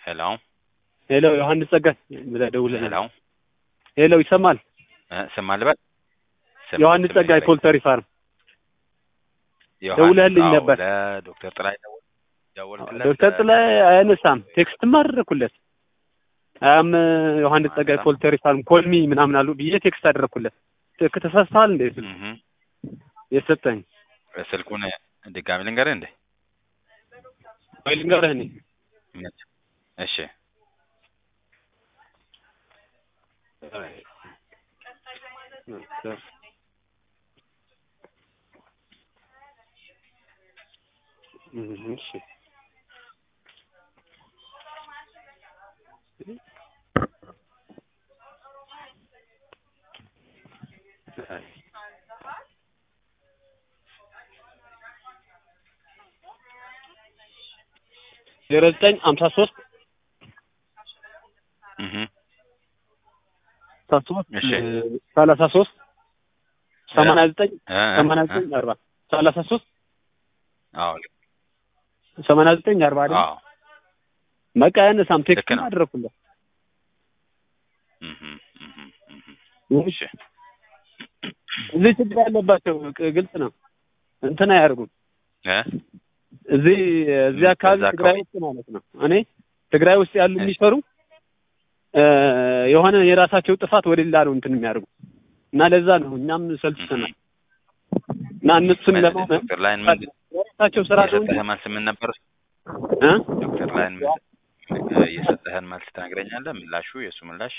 ሄሎ ሄሎ ዮሐንስ ጸጋይ ብለህ ደውለህ ሄሎ ሄሎ ይሰማል? እ ስም አልበል ስም- ዮሐንስ ስም ጸጋይ ንገረኝ። ፖልተሪ ፋርም ዮሐንስ፣ ደውለህልኝ አዎ፣ ነበር። ለዶክተር ጥላይ ደወል ደወልክለት? ዶክተር ጥላይ አያነሳም። ቴክስትም አደረኩለት። አም ዮሐንስ ጸጋይ ፖልተሪ ፋርም ኮልሚ ምናምን አሉ ብዬ ቴክስት አደረኩለት። ትክ ተሳስተሃል እንዴ ስልክ እህ የሰጠኝ ስልኩን ድጋሚ ልንገርህ እንዴ? ወይ ልንገርህ እኔ እሺ እሺ ዜሮ ዘጠኝ ሀምሳ ሶስት እህ ሀምሳ ሶስት እሺ። ሰላሳ ሶስት ሰማንያ ዘጠኝ እ እ ሰማንያ እ ዘጠኝ አርባ ሰላሳ ሶስት አዎ ሰማንያ ዘጠኝ አርባ አይደል? አዎ በቃ ያነሳም ቴክስት ልክ ነው። አደረኩለት። እህ እህ እህ እሺ እዚህ ችግር ያለባቸው ቅ- ግልጽ ነው። እንትን አያደርጉም። እ እዚህ እዚህ አካባቢ እዛ ትግራይ አካባቢ። ውስጥ ማለት ነው። እኔ ትግራይ ውስጥ ያሉ እሺ። የሚሰሩ እ የሆነ የራሳቸው ጥፋት ወደ ሌላ ነው እንትን የሚያደርጉ እና ለዛ ነው እኛም ሰልችተናል እና እነሱን ምን- ለማመን ዶክተር ላይን ምን የራሳቸው ስራ ነው እንጂ የሰጠህ መልስ ምን ነበር? እ? ዶክተር ላይን ምን እ የሰጠህን መልስ ትነግረኛለህ? ምላሹ የእሱ ምላሽ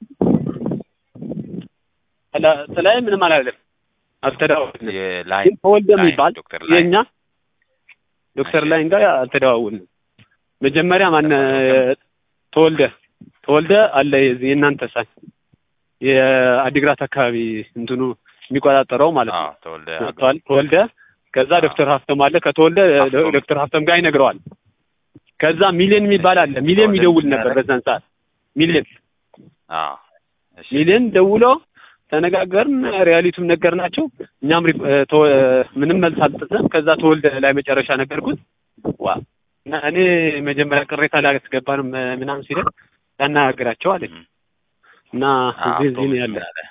ስለ- ስላይ ምንም አላለም አልተደዋወልንም። የላይን ግን ተወልደ ላይን የሚባል ዶክተር ላይን የእኛ ዶክተር እሺ። ላይን ጋር አልተደዋወልንም። መጀመሪያ ማን ተወልደ ተወልደ አለ የዚህ የእናንተ ሳይ የአዲግራት አካባቢ እንትኑ የሚቆጣጠረው ማለት ነው። አዎ ተወልደ መጥቷል ተወልደ ከዛ አዎ። ዶክተር ሀፍተም አለ ከተወልደ ሀፍቶም። ዶክተር ሀፍተም ጋር ይነግረዋል። ከዛ ሚሊዮን የሚባል አለ ሚሊዮን ተወልደ ይደውል ምን ነበር ያደርግ? በዛን ሰዓት ሚሊዮን አዎ እሺ ሚሊዮን ደውሎ ተነጋገርን፣ ሪያሊቱም ነገር ናቸው። እኛም ሪፕ- እ ተወ- ምንም መልስ አልሰጠም። ከዛ ተወልደ ላይ መጨረሻ ነገርኩት። ዋ እና እኔ መጀመሪያ ቅሬታ ላያስገባንም እ ምናምን ሲለን ያናግራቸው አለኝ እህ እና አዎ እዚህ እዚህ ነው ቶሎ ያለ። ያለ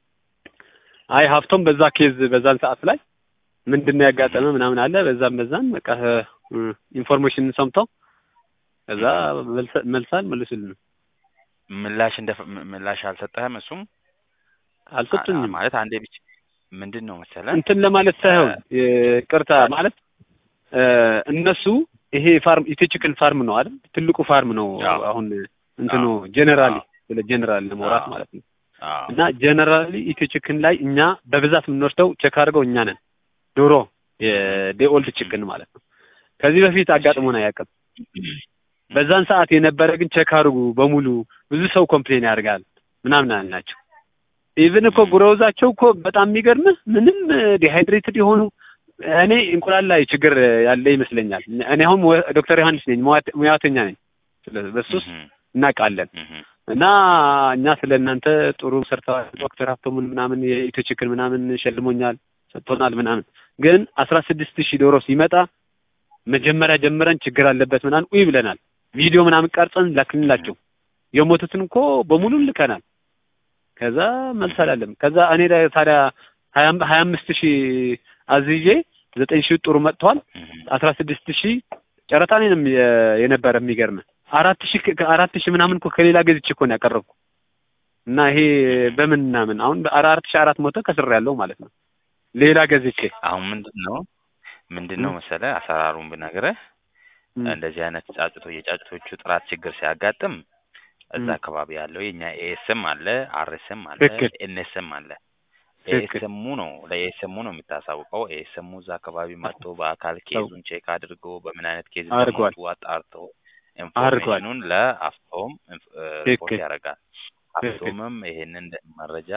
አይ ሀብቶም በዛ ኬዝ በዛን ሰዓት ላይ ምንድን ነው ያጋጠመ ምናምን አለ። በዛም በዛም በቃ እ ኢንፎርሜሽን ሰምተው ከዛ መልሰ- መልስ አልመለሱልንም፣ ምላሽ እንደ ምላሽ አልሰጠህም? እሱም አልሰጡኝም። ማለት አንዴ ብቻ ምንድን ነው መሰለህ እንትን ለማለት ሳይሆን ቅርታ ማለት እ እነሱ ይሄ ፋርም ኢትዮችክል ፋርም ነው አይደል? ትልቁ ፋርም ነው አዎ። አሁን እንትኑ አዎ። ጀነራሊ አዎ። ስለ ጀነራል ለማውራት አዎ። ማለት ነው። አዎ እና ጀነራሊ ኢትዮችክን ላይ እኛ በብዛት የምንወስደው ቼክ አድርገው እኛ ነን። ዶሮ የዴኦልድ ችክን ማለት ነው። ከዚህ በፊት አጋጥሞን አያውቅም። በዛን ሰዓት የነበረ ግን ቼክ አድርጉ በሙሉ ብዙ ሰው ኮምፕሌን ያደርጋል ምናምን አልናቸው። ኢቭን እኮ ጉረውዛቸው እኮ በጣም የሚገርምህ ምንም ዲሃይድሬትድ የሆኑ እኔ እንቁላል ላይ ችግር ያለ ይመስለኛል። እኔ አሁን ሙ- ዶክተር ዮሐንስ ነኝ፣ ሙያ- ሙያተኛ ነኝ። ስለ- በሱስ እህ እናውቃለን። እህ እና እኛ ስለ እናንተ ጥሩ ሰርተዋል። ዶክተር ሀብቶሙን ምናምን የኢትዮ ችክን ምናምን ሸልሞኛል ሰጥቶናል ምናምን። ግን አስራ ስድስት ሺህ ዶሮ ሲመጣ መጀመሪያ ጀምረን ችግር አለበት ምናምን ኡይ ብለናል። ቪዲዮ ምናምን ቀርጸን ላክንላቸው። የሞቱትን እኮ በሙሉ ልከናል። ከዛ መልስ አላለም። ከዛ እኔ ላይ ታዲያ ሀያ አም- ሀያ አምስት ሺህ አዝዤ ዘጠኝ ሺህ ጥሩ መጥተዋል። እህ አስራ ስድስት ሺህ ጨረታ እኔንም የ- የነበረ የሚገርም አራት ሺህ ከ- አራት ሺህ ምናምን እኮ ከሌላ ገዝቼ እኮ ነው ያቀረብኩ እና ይሄ በምን ምናምን አሁን በአራት ሺህ አራት መቶ ከስር ያለው ማለት ነው ሌላ ገዝቼ አሁን ምንድን ነው ምንድን ነው መሰለህ አሰራሩን ብነግርህ ም፣ እንደዚህ አይነት ጫጭቶ የጫጭቶቹ ጥራት ችግር ሲያጋጥም እዛ ም። አካባቢ ያለው የኛ ኤኤስም አለ አርኤስም አለ ትክክል። ኤንኤስም አለ ትክክል። ኤኤስሙ ነው ለኤኤስሙ ነው የምታሳውቀው ኤኤስሙ እዛ አካባቢ መጥቶ በአካል ኬዙን ቼክ አድርጎ በምን አይነት ኬዝ አድርጓል። እንደሞቱ አጣርቶ አድርጓል። ኢንፎርሜሽኑን ለአፍቶም ሪፖርት ትክክል። ያደርጋል ትክክል። አፍቶምም ይሄንን መረጃ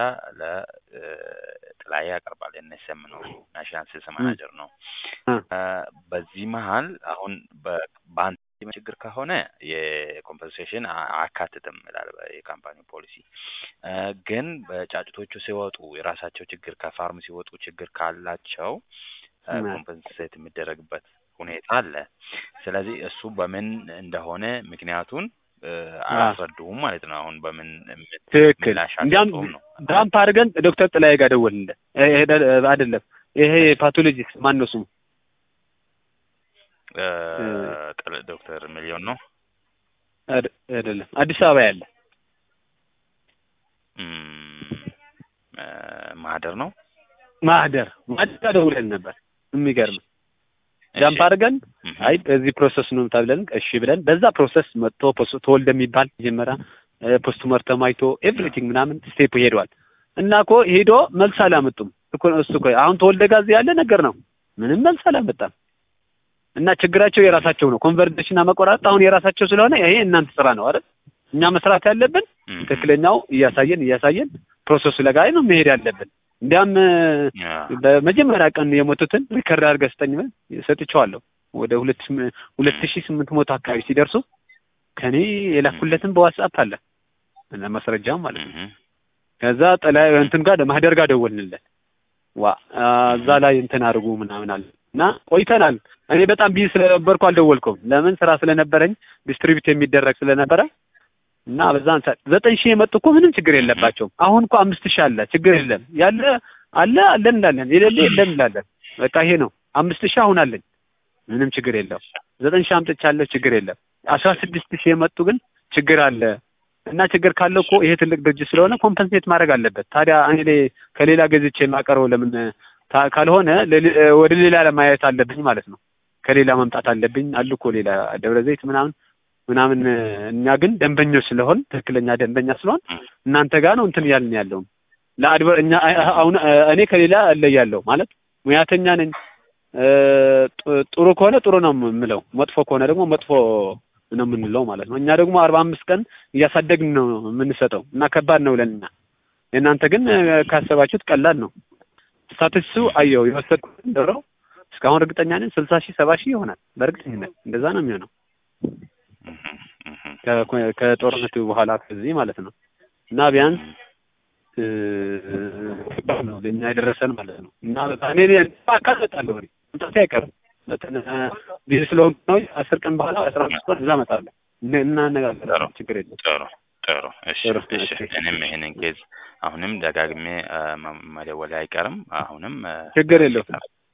ለጥላዬ ያቀርባል ኤንኤስኤም ነው ናሽናል ሴልስ ማናጀር ነው እ። እ፣ በዚህ መሀል አሁን በ- በአንተ ችግር ከሆነ የኮምፐንሴሽን አያካትትም ይላል የካምፓኒው ፖሊሲ። እ፣ ግን በጫጭቶቹ ሲወጡ የራሳቸው ችግር ከፋርም ሲወጡ ችግር ካላቸው እ። ኮምፐንሴት የሚደረግበት ሁኔታ አለ። ስለዚህ እሱ በምን እንደሆነ ምክንያቱን እ፣ አላስረዱም ማለት ነው። አሁን በምን ምት- ትክክል ምላሽ እንዲያም አልሰጡም ነው። ዳምፕ አድርገን ዶክተር ጥላዬ ጋር ደወልንለት እ፣ ሄደ- አይደለም ይሄ ፓቶሎጂስት ማን ነው ስሙ እ፣ ጥል- ዶክተር ሚሊዮን ነው። አድ- አይደለም አዲስ አበባ ያለ እም፣ እ፣ ማህደር ነው። ማህደር ማህደር ጋር ደውለን ነበር የሚገርም እሺ። ዳምፕ አድርገን እም፣ አይ በዚህ ፕሮሰስ ነው ተብለን እሺ ብለን በዛ ፕሮሰስ መጥቶ ፖስት ተወልደ የሚባል መጀመሪያ ፖስት ሞርተም አይቶ ኤቭሪቲንግ ምናምን ስቴፕ ሄዷል እና እኮ ሄዶ መልስ አላመጡም እኮ እሱ እኮ አሁን ተወልደ ጋዝ ያለ ነገር ነው ምንም መልስ አላመጣም እና ችግራቸው የራሳቸው ነው ኮንቨርሴሽን መቆራረጥ አሁን የራሳቸው ስለሆነ ይሄ እናንተ ስራ ነው አይደል እኛ መስራት ያለብን እም፣ ትክክለኛው እያሳየን እያሳየን ፕሮሰሱ ለጋይ ነው መሄድ ያለብን እንዲያም ያ፣ በመጀመሪያ ቀን የሞቱትን ሪከርድ አድርገህ ስጠኝ ብለን ሰጥቼዋለሁ። ወደ ሁለት ስም- ሁለት ሺህ ስምንት መቶ አካባቢ ሲደርሱ ከኔ የላኩለትን በዋትስአፕ አለ እና ማስረጃም ማለት ነው። እም፣ ከዛ ጠላይ እንትን ጋር ማህደር ጋር ደወልንለት ዋ አ፣ እዛ ላይ እንትን አድርጉ ምናምን አለ እና ቆይተናል። እኔ በጣም ቢዚ ስለነበርኩ አልደወልኩም። ለምን ስራ ስለነበረኝ ዲስትሪቢዩት የሚደረግ ስለነበረ እና በዛን ሰዓት ዘጠኝ ሺህ የመጡ እኮ ምንም ችግር የለባቸውም። አሁን እኮ አምስት ሺህ አለ ችግር የለም ያለ አለ አለን እንላለን የሌለ የለም እንላለን። በቃ ይሄ ነው አምስት ሺህ አሁን አለኝ ምንም ችግር የለም። ዘጠኝ ሺህ አምጥቻለሁ ችግር የለም። አስራ ስድስት ሺህ የመጡ ግን ችግር አለ እና ችግር ካለው እኮ ይሄ ትልቅ ድርጅት ስለሆነ ኮምፐንሴት ማድረግ አለበት። ታዲያ እኔ ላይ- ከሌላ ገዝቼ የማቀርበው ለምን ታ- ካልሆነ ለሌ- ወደ ሌላ ለማየት አለብኝ ማለት ነው። ከሌላ መምጣት አለብኝ አሉ እኮ ሌላ ደብረ ዘይት ምናምን ምናምን እኛ ግን ደንበኞች ስለሆን ትክክለኛ ደንበኛ ስለሆን እናንተ ጋር ነው እንትን እያልን ያለው ለአድበር እኛ አሁን እኔ ከሌላ እለያለሁ ማለት ሙያተኛ ነኝ እ፣ ጥ- ጥሩ ከሆነ ጥሩ ነው የምለው መጥፎ ከሆነ ደግሞ መጥፎ ነው የምንለው ማለት ነው እኛ ደግሞ አርባ አምስት ቀን እያሳደግን ነው የምንሰጠው እና ከባድ ነው ለኛ የእናንተ ግን እ፣ ካሰባችሁት ቀላል ነው ስታትሱ አየው የወሰድኩትን ዶሮ እስካሁን እርግጠኛ ነኝ ስልሳ ሺህ ሰባ ሺህ ይሆናል በእርግጠኝነት እንደዛ ነው የሚሆነው እም፣ እም፣ ከ- ከጦርነቱ በኋላ ከዚህ ማለት ነው እና ቢያንስ እ፣ ከባድ ነው ለእኛ የደረሰን ማለት ነው እና በቃ እኔ እኔ አካል እመጣለሁ እኔ መምጣቴ አይቀርም በተነ ቢዚ ስለሆንኩ ነው አስር ቀን በኋላ አስራ አምስት ቀን እዛ እመጣለሁ እና- እናነጋገራለን ችግር የለም ጥሩ ጥሩ። እሺ ጥሩ፣ እሺ። እሺ። እኔም ይሄንን ኬዝ አሁንም ደጋግሜ አ፣ መ- መደወሌ አይቀርም። አሁንም አ፣ ችግር የለውም